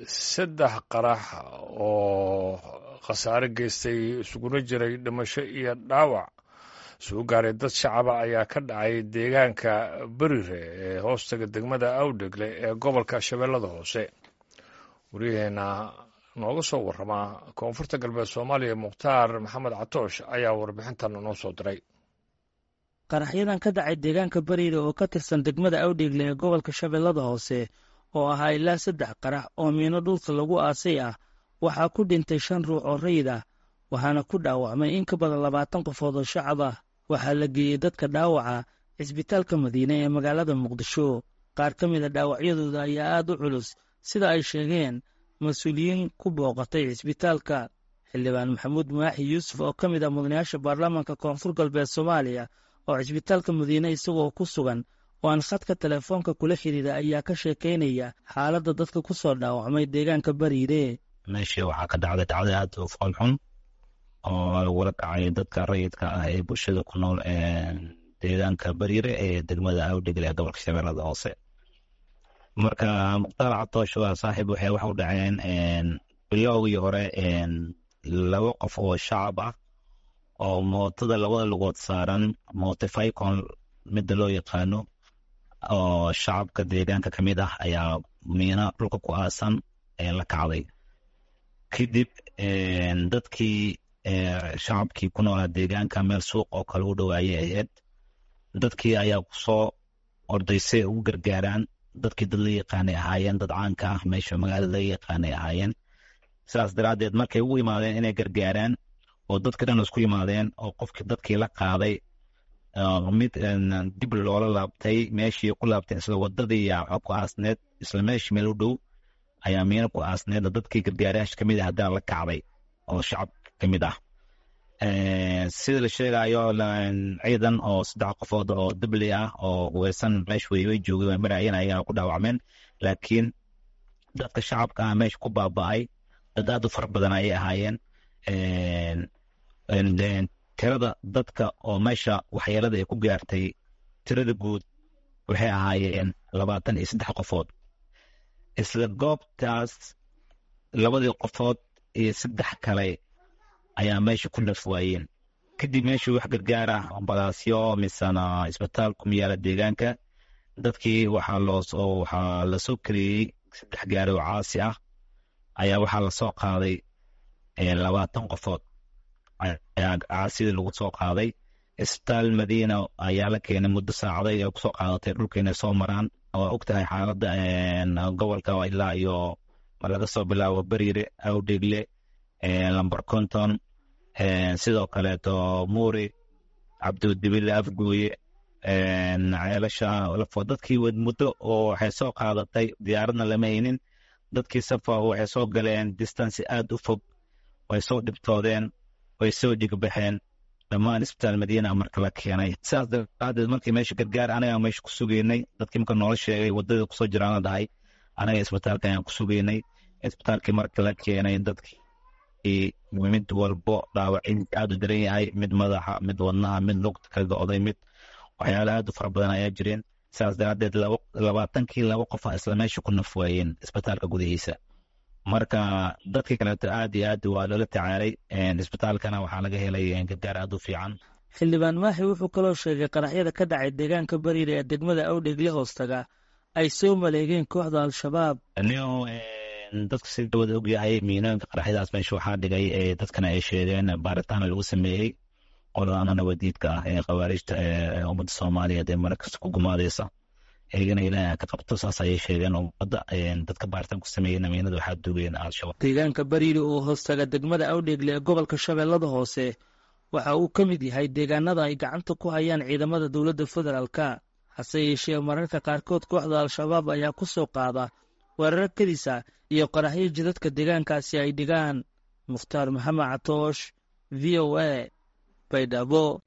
saddex qarax oo khasaare geystay isuguna jiray dhimasho iyo dhaawac soo gaaray dad shacaba ayaa ka dhacay deegaanka berire ee hoostaga degmada awdhegle ee gobolka shabeellada hoose waryaheena nooga soo warramaa koonfurta galbeed soomaaliya mukhtaar maxamed catoosh ayaa warbixintan noo soo diray qaraxyadan ka dhacay deegaanka bariire oo ka tirsan degmada awdhegle ee gobolka shabeellada hoose oo ahaa ilaa saddex qarax oo miino dhulka lagu aasay ah waxaa ku dhintay shan ruux oo rayid ah waxaana ku dhaawacmay in ka badan labaatan qofood oo shacab ah waxaa la geeyey dadka dhaawaca cisbitaalka madiine ee magaalada muqdisho qaar ka mid a dhaawacyadooda ayaa aad u culus sida ay sheegeen mas-uuliyiin ku booqatay cisbitaalka xildhibaan maxamuud maaxi yuusuf oo ka mid ah mudanayaasha baarlamaanka koonfur galbeed soomaaliya oo cisbitaalka madiine isagoo ku sugan oo aan khadka telefoonka kula xidhiira ayaa ka sheekaynaya xaaladda dadka ku soo dhaawacmay deegaanka bariire meeshii waxaa ka dhacday dhacday aad u foolxun oo lagula dhacay dadka rayidka ah ee bulshada ku nool deegaanka bariire ee degmada awdhegle ee gobolka shabeellada hoose marka mukhtaar catoosh waa saaxiib waxay wax u dhaceen biloogii hore laba qof oo shacab ah oo mootada labada lugood saaran motificon midda loo yaqaano oo shacabka deegaanka ka mid ah ayaa miina dhulka ku aasan la kacday kadib dadkii shacabkii ku noolaa deegaanka meel suuq oo kale u dhowaayay ahayd dadkii ayaa kusoo ordaysay ugu gargaaraan dadkii dad la yaqaanay ahaayeen dad caanka ah meesha magaalada laga yaqaanay ahaayeen sidaas daraaddeed markay ugu yimaadeen inay gargaaraan oo dadka dhan isku yimaadeen oo qofkii dadkii la qaaday mid dib loola laabtay meeshii ku laabtay isla wadadii ku aasneed isla meeshii meel u dhow ayaa miina ku aasneed dadkii gargaarayaasha kamid ah haddana la kacday oo shacab ka mid ah sida la sheegayo ciidan oo saddex qofood oo dabli ah oo weysan meesha way joogay way marayeen ayaa ku dhaawacmeen laakiin dadka shacabka ah meesha ku baaba'ay dad aad u fara badan ayay ahaayeen tirada dadka oo meesha waxyeelada ay ku gaartay tirada guud waxay ahaayeen labaatan iyo saddex qofood isla goobtaas labadii qofood iyo saddex kale ayaa meesha ku naf waayeen kadib meeshii wax gargaar ah ambalaasyo misena isbitaal ku yaala deegaanka dadkii waxaa loo waxaa lasoo kariyey saddex gaari oo caasi ah ayaa waxaa lasoo qaaday labaatan qofood ayaa caasidii lagu soo qaaday isbitaal madiina ayaa la keenay muddo saacaday ay kusoo qaadatay dhulka inay soo maraan waa og tahay xaaladda gobolka ilaa iyo laga soo bilaabo beriire awdhegle lamber conton sidoo kaleeto muuri cabdidibile afgooye ceelasha lafo dadkii muddo oo waxay soo qaadatay diyaaradna lama haynin dadkii safa waxay soo galeen distance aad u fog way soo dhibtoodeen way soo dhigbaxeen dhammaan isbitaal madiina marka la keenay sidaas daraadeed markii meesha gargaar anaga meesha ku sugeynay dadkii marka noola sheegay wadada kusoo jiraana dhahay anaga isbitaalka ayaan ku sugeynay isbitaalkii marka la keenay dadkii mid walbo dhaawacin aad u daran yahay mid madaxa mid wadnaha mid lugta ka go'day mid waxyaala aad u fara badan ayaa jireen sidaas daraadeed labaatankii laba qofa isla meesha ku naf waayeen isbitaalka gudihiisa marka dadkii kaleeto aad iyo aad waa loola tacaalay isbitaalkana waxaa laga helay gargaar aad u fiican xildhibaan maaxi wuxuu kaloo sheegay qaraxyada ka dhacay deegaanka bariire ee degmada awdhegle hoostaga ay soo maleegeen kooxda al-shabaab dadka si dawada ogyahay miinooyinka qaraxyadaas meesha waxaa dhigay dadkana ay sheegeen baaritaana lagu sameeyey qoladaana nabadiidka ah ee khawaarijta ee ummadda soomaaliyeed ee markasta ku gumaadeysa eegana ilaaha ka qabto saas ayay sheegeen ummadda dadka baaritaan ku sameeyey namiinada waxaa dugeen al-shabaab deegaanka bariire oo hoostaga degmada awdhegle ee gobolka shabeellada hoose waxa uu ka mid yahay deegaanada ay gacanta ku hayaan ciidamada dowladda federaalka hase yeeshee mararka qaarkood kooxda al-shabaab ayaa ku soo qaada weerar kadisa iyo qaraxyo jidadka deegaankaasi ay dhigaan mukhtaar maxamed catoosh v o a baydhabo